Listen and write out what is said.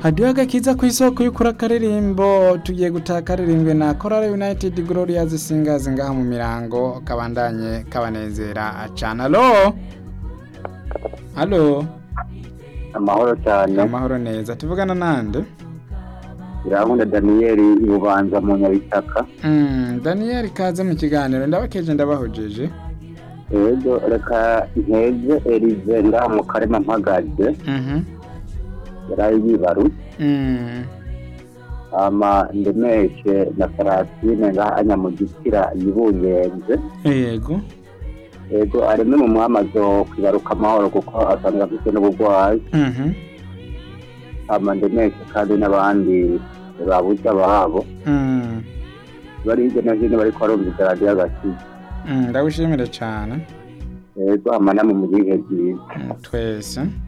hadiho agakiza ku isoko y'ukuri akaririmbo tugiye gutaha karirimbwe na korale united glorious singers ngaha mu mirango kabandanye kabanezera cane alo alo amahoro cyane amahoro neza tuvugana nande irankunda daniyeli ibubanza mu nyabitaka Mm, daniel kaze mu kiganiro ndabakeje ndabahojeje rero reka nteze erize ngaha mu karema mpagaze Mhm. yaraye yibaru Mm. ama ndemeshe na farasine ngaha anyamugikira yibungenze yego yego arimo mu mwamazo kwibaruka amahoro kuko asanga afite n'uburwayi Mhm. ama ndemeshe kandi n'abandi babuze ababo Mm. bari hirya no hino bariko barumvise radiyo agakiza Mm, ndagushimire cane yego ama namwe mu gihe byiza Mm, twese